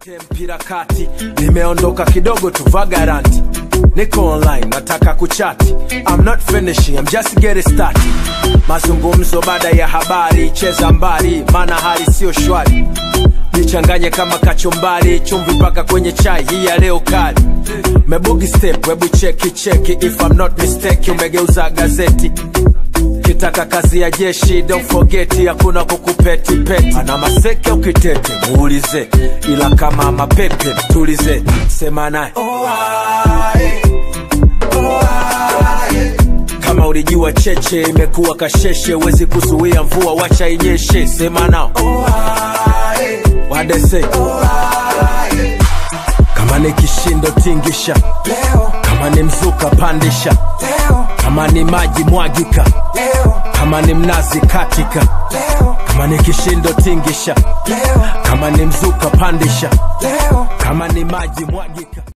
Lete mpira kati, nimeondoka kidogo tu vagaranti, niko online, nataka kuchati. I'm not finishing, I'm just getting started. Mazungumzo baada ya habari, cheza mbali, maana hali sio shwari. Nichanganye kama kachumbari, chumvi mpaka kwenye chai hii ya leo kali. Mebugi step, webu cheki cheki, if I'm not mistaken, umegeuza gazeti kitaka kazi ya jeshi don't forget hakuna kukupeti peti ana maseke ukitete muulize ila kama mapepe tulize sema naye kama ulijua cheche imekuwa kasheshe wezi kuzuia mvua wacha inyeshe sema nao wadese kama ni kishindo tingisha Leo, kama ni mzuka pandisha leo, kama ni maji mwagika leo, kama ni mnazi katika leo, kama ni kishindo tingisha leo, kama ni mzuka pandisha leo. kama ni maji mwagika